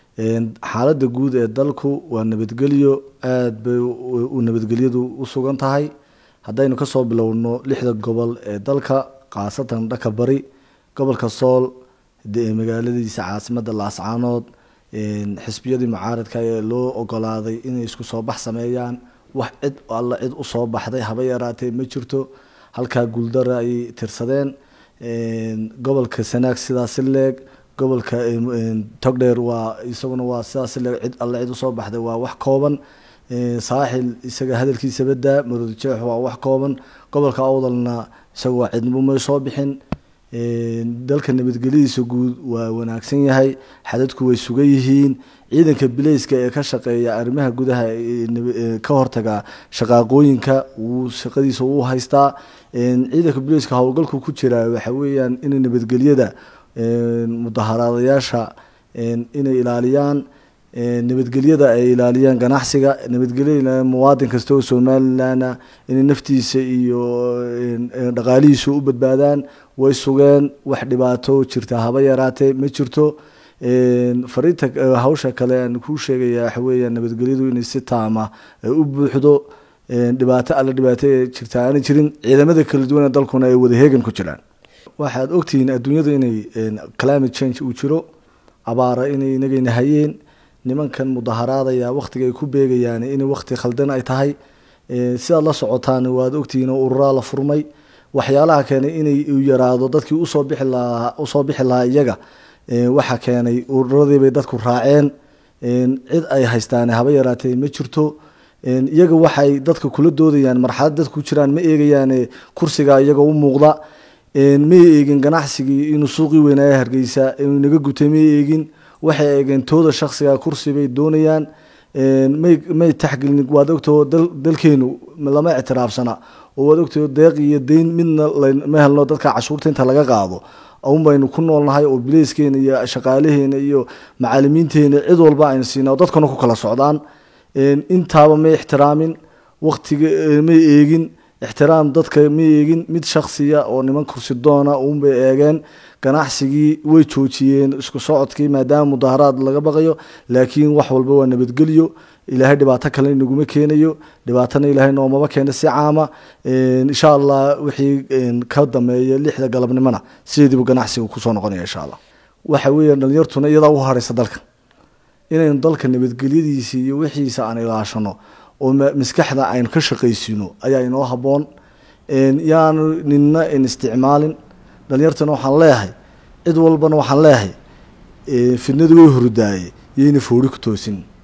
xaaladda guud ee dalku waa nabadgelyo aada bay u nabadgelyadu u sugan tahay haddaynu kasoo bilowno lixda gobol ee dalka khaasatan dhaka bari gobolka sool magaaladiisa caasimada laascaanood xisbiyadii mucaaradka ee loo ogolaaday inay isku soo bax sameeyaan wax cid alla cid usoo baxday haba yaraatee ma jirto halkaa guuldara ayay tirsadeen gobolka sanaag sidaasi leeg gobolka togdheer waa isaguna waa sidaasi leeg cid alle cid usoo baxday waa wax kooban saaxil isaga hadalkiisa badaa maroodijeex waa wax kooban gobolka awdalna isaga waa cidnimo may soo bixin dalka nabadgelyadiisa guud waa wanaagsan yahay xadadku way sugan yihiin ciidanka bileyska ee ka shaqeeya arrimaha gudaha ka hortaga shaqaaqooyinka wuu shaqadiisa uu haystaa ciidanka bileyska howlgalku ku jira waxa weeyaan in nabadgelyada mudaharaadayaasha inay ilaaliyaan nabadgelyada ay ilaaliyaan ganacsiga nabadgelyada muwaadin kasta oo somalilanna inay naftiisa iyo dhaqaalihiisa u badbaadaan way sugeen wax dhibaato jirta haba yaraatee ma jirto fariinta hawsha kale aan kuu sheegaya waxa weeya nabadgelyadu inay si taama u buuxdo dhibaato alla dhibaato ee jirta aanay jirin ciidamada kala duwan ee dalkuna ay wada heegan ku jiraan waxaad ogtihiin adduunyadu inay climate change uu jiro abaara inay inagayna hayeen nimankan mudaharaadaya waktiga ay ku beegayaan in wakti khaldan ay tahay sidaad la socotaan waad ogtihiin oo ururaa la furmay waxyaalaha keenay inay yaraado dadkii usoo bixi lahaa usoo bixi lahaa iyaga waxaa keenay ururadiibay dadku raaceen cid ay haystaan haba yaraatee ma jirto iyaga waxay dadka kula doodayaan marxalad dadku ku jiraan ma eegayaan kursiga iyaga u muuqda may eegin ganacsigii inuu suuqii weynaaye hargeysa inuu naga gutay may eegin waxay eegeen tooda shaksiga kursi bay doonayaan may may taxgelin waad ogtao dalkeenu lama ictiraafsana oo waad ogtao deeq iyo deyn midna ma helno dadka cashuurta inta laga qaado un baynu ku noolnahay oo bileyskeena iyo shaqaalaheena iyo macaalimiinteena cid walba aynu siina dadkuna ku kala socdaan intaaba may ixtiraamin waktiga may eegin ixtiraam dadka ma eegin mid shaksiya oo niman kursi doona uunbay eegeen ganacsigii way joojiyeen isku socodkii maadaama mudaharaad laga baqayo laakiin wax walba waa nabadgelyo ilaahay dhibaato kale inaguma keenayo dhibaatana ilaahay noomaba keena si caama insha allah wixii ka dameeya lixda galabnimona sideediibu ganacsiga kusoo noqonaya insha allah waxa weeya dhalinyartuna iyadaa u hareysa dalka inaynu dalka nabadgelyadiisa iyo wixiisa aan ilaashano oo maskaxda aynu ka shaqaysino ayaa inoo haboon yaanu nina in isticmaalin dhalinyartana waxaan leeyahay cid walbana waxaan leeyahay fidnadu way hordaaye yayna foori ku toosin